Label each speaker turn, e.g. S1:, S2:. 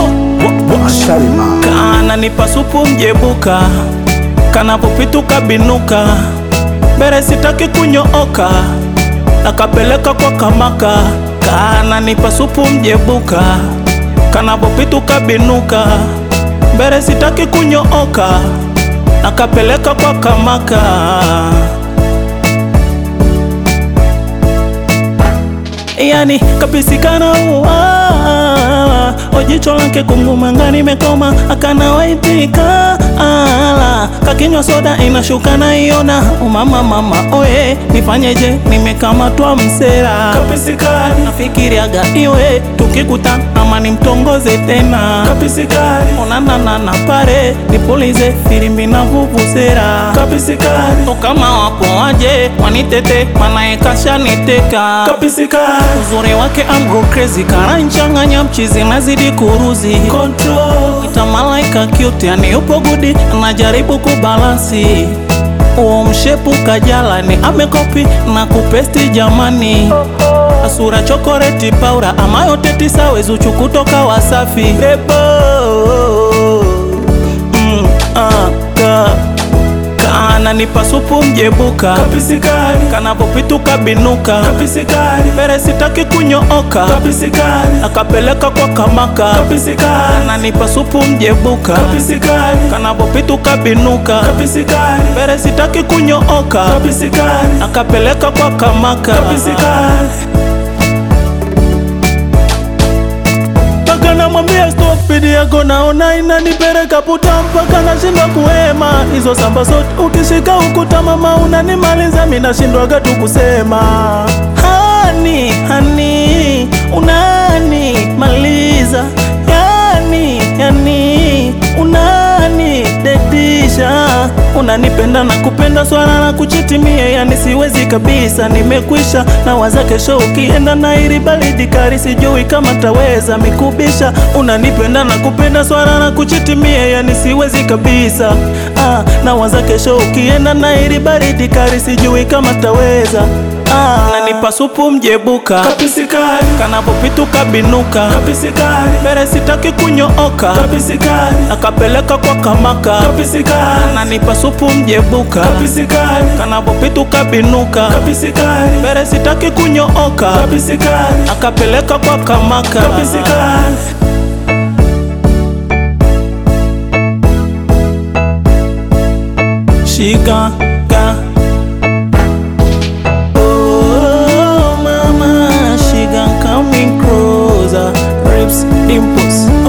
S1: Shalima
S2: kana nipa supu mjebuka kanapopituka binuka mbere sitaki kunyooka nakapeleka kwa kamaka kana nipa supu mjebuka kanapopituka binuka mbere sitaki kunyooka nakapeleka kwa kamaka yani kapisikana uwa ojicho lake kungumanga nimekoma akana waitika ala kakinywa soda inashuka na iona umama mama oye nifanyeje nimekamatwa msera kapisikani nafikiriaga iwe tukikuta ama nimtongoze tena kapisikani onananana pare nipulize filimbi na vuvuzera kapisikani kama wapo waje wanitete manaekasha niteka kapisikani uzuri wake amgo crazy karanchanganya mchizi nazidi kuruzi control ita malaika cute yani yupo gudi anajaribu kubalansi uo mshepu kajalani amekopi na kupesti jamani asura chokoreti paura amayo tetisa wezuchu kutoka wasafi Ebo, mm, ah, ka kana nipa supu mjebuka kapisikani kanapopituka binuka kapisikani mbere sitaki kunyooka kapisikani akapeleka kwa kamaka kapisikani ananipa supu mjebuka kapisikani kanapopituka binuka kapisikani mbere sitaki kunyooka kapisikani akapeleka kwa kamaka kapisikani mpaka namwambia stop bidi yako naona inanipeleka puta mpaka nashindwa kuhema hizo samba zote ukishika ukuta mama unanimaliza mi nashindwaga tu kusema hani hani unanimaliza yani yani unani dedisha unanipenda na kupenda swala na kuchitimie yani siwezi kabisa nimekwisha na waza kesho ukienda na ili baridi kali sijui kama taweza mikubisha unanipenda na kupenda swala na kuchitimie yani siwezi kabisa ah, na waza kesho ukienda na ili baridi kali sijui kama taweza Ah, nanipa supu mjebuka kapisikani kanapopituka binuka kapisikani mbere sitaki kunyooka kapisikani akapeleka kwa kamaka kapisikani nanipa supu mjebuka kapisikani kanapopituka binuka kapisikani mbere sitaki kunyooka kapisikani akapeleka kwa kamaka kapisikani shika ka Oh, mama, she gon' coming closer. Rips, dimples,